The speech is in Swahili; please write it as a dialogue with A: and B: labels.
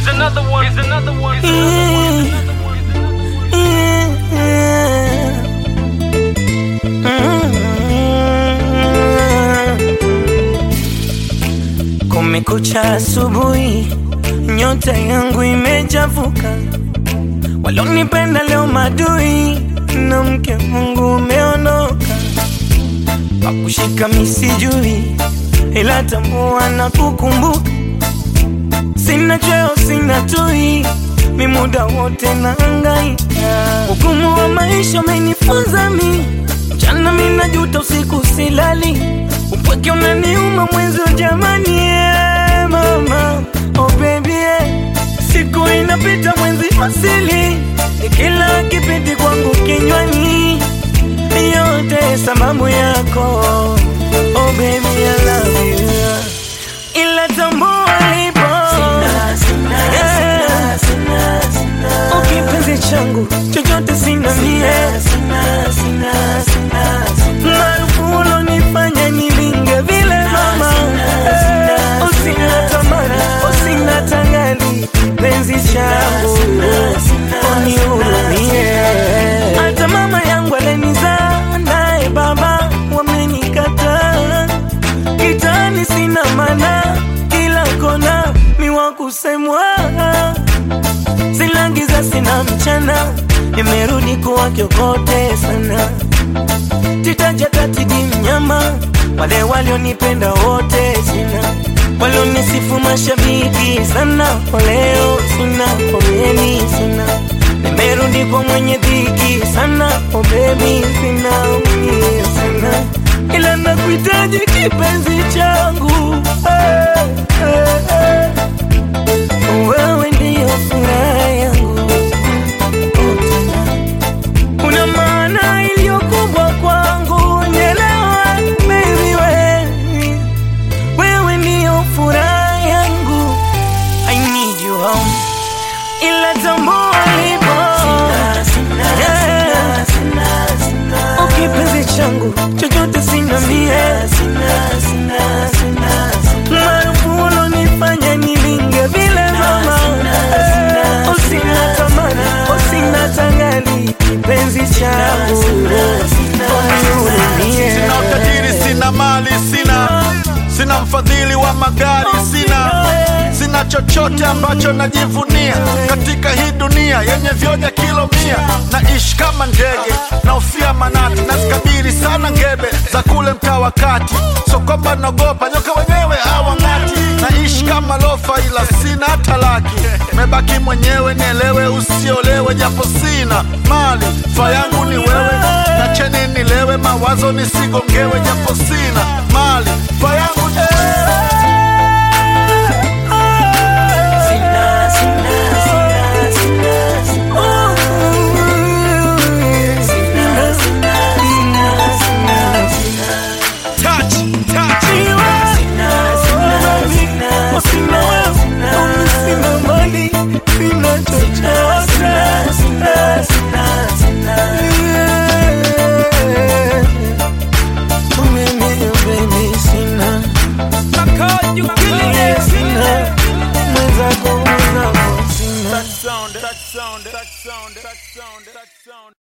A: Here's another one. Here's another one. Here's another one.
B: Kumekucha asubuhi, nyota yangu imechafuka. Walonipenda leo madui, na mke Mungu umeondoka. Pakushika misijui, ila tambua na kukumbuka. Sina cheo, sina tui, mi muda wote naangaika. Ugumu wa maisha umenifunza mi, mchana mi najuta, usiku silali. Upweke unaniuma mwenzi wa jamani, yeah, mama oh baby yeah. Siku inapita mwenzi wasili, kila kipindi kwangu kinywani, yote sababu yako oh baby I love you, ila tambua lipo Yeah. Ukipenzi changu chochote sina mie maarufu ulonifanya nilinge vile mama Eh, usina tamani usina tangali penzi changu unihurumie hata mama yangu alenizaa naye baba wamenikataa kitani sina mana kila kona miwa kusemwa silangiza sina mchana nimerudi kuwa kiokote sana titaja tatidi mnyama wale walionipenda wote sina walionisifu mashabiki sana waleo sina pomeni sina nimerudi kwa mwenye dhiki sana oh baby sina umie sana ila nakuhitaji kipenzi changu hey, hey, hey. Wewe ndiyo furaha yangu oh, tena. Una maana iliyo kubwa kwangu, nielewa baby, wewe wewe ndiyo furaha yangu, I need you home, ila tambua lipo Yeah. Ukipenzi changu chochote sina mie maarufu ulonifanya nilinge vile mama Eh, usina tamani usina tangali kipenzi changu unihurumie
C: Sina utajiri, sina mali, sina sina mfadhili wa magari, sina sina chochote ambacho najivunia katika hii dunia yenye vyonya kilo mia. Naishi kama ndege naofia manati, nazikabiri sana ngebe za kule mtaa wa kati, so kwamba naogopa nyoka wenyewe hawang'ati. Naishi kama lofa, ila sina hata laki, mebaki mwenyewe, nielewe, usiolewe, japo sina mali, fa yangu ni wewe, nacheni nilewe, mawazo nisigongewe, japo sina